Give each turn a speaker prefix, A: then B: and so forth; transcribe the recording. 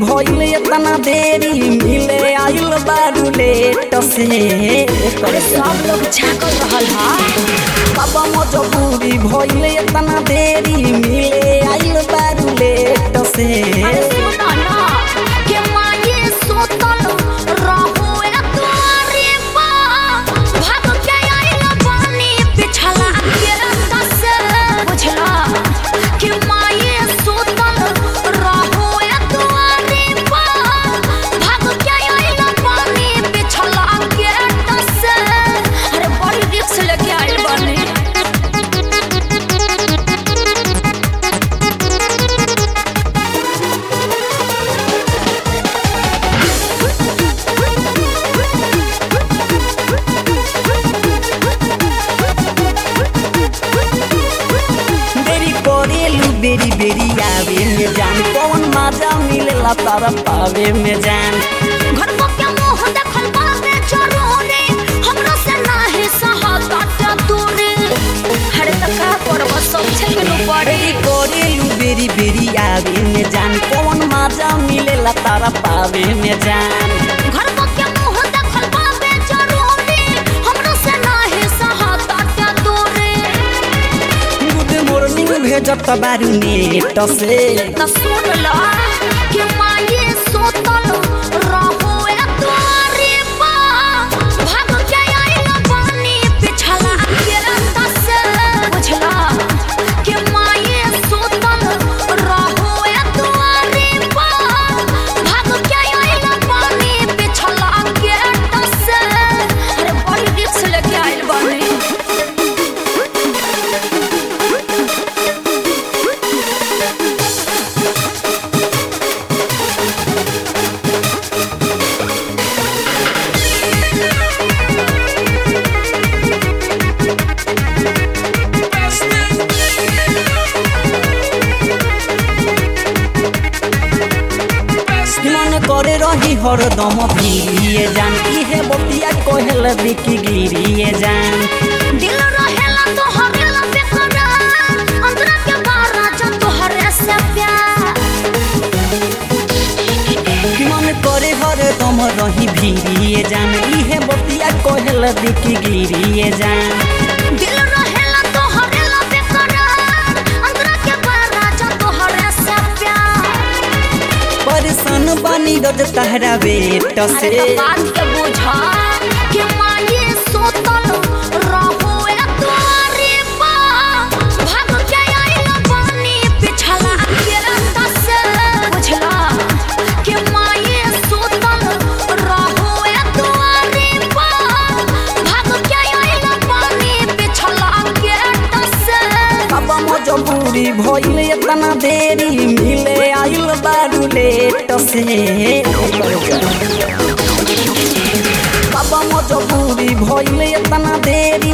A: भइल इतना देरी मिले आइल बारू लेट से
B: अरे सब लोग झाकल रहल हा
A: बाबा मजबूरी भइल इतना देरी मिले आइल बारू लेट से
B: अरे सुनो ना के माये सोतल रहो ए तुम्हारे पा भाग के आइल पानी पिछला के दस बुझला के माये सोतल रहो ए तुम्हारे पा भाग के आइल पानी पिछला के दस अरे बड़ी रिक्स लेके आइल बने
A: देरी करेलू बेरी बेरी आवे में जान कौन मजा मिलेला तारा पावे में जान
B: घर को क्या मोह देखल बाबे जरूरी हमरा से नाही सहाता दूरी हरे तक का करब सब छेकनु पड़े
A: देरी करेलू बेरी बेरी आवे में जान कौन मजा मिलेला तारा पावे में जान
B: घर को क्या मोह देखल बाबे जरूरी हमरा से नाही सहाता दूरी
A: गुड मॉर्निंग भेजत बारू नेट से
B: त सुन ला कि माये सोतल रहो ए तुम्हारे पा भाग के आइल पानी पिछला के दस बुझला कि माये सोतल रहो ए तुम्हारे पा भाग के आइल पानी पिछला के दस अरे बड़ी रिक्स लेके आइल बानी
A: मन करे रही हरदम भिड़िए जान इहे बतिया कहल बिकी गिरिए जान
B: दिल रहेला तो हरेला बेकरार अंतरा के बारा जो तोहरे से प्यार
A: मन करे हरदम रही भिड़िए जान इहे बतिया कहल बिकी गिरिए जान
B: दिल रहेला तो हरेला बेकरार अंतरा के बारा जो तोहरे से प्यार
A: परेशान बानी रोज तहरा बेट
B: अरे
A: से
B: तो बात के बुझा कि माये सोतल रहो ए तुम्हारे पा भाग के आइल पानी पिछला के दस बुझला कि माये सोतल रहो ए तुम्हारे पा भाग के आइल पानी पिछला के दस
A: बाबा मजबूरी भइल इतना देरी मिले आइल बारू लेट से बाबा मजबूरी भइल इतना देरी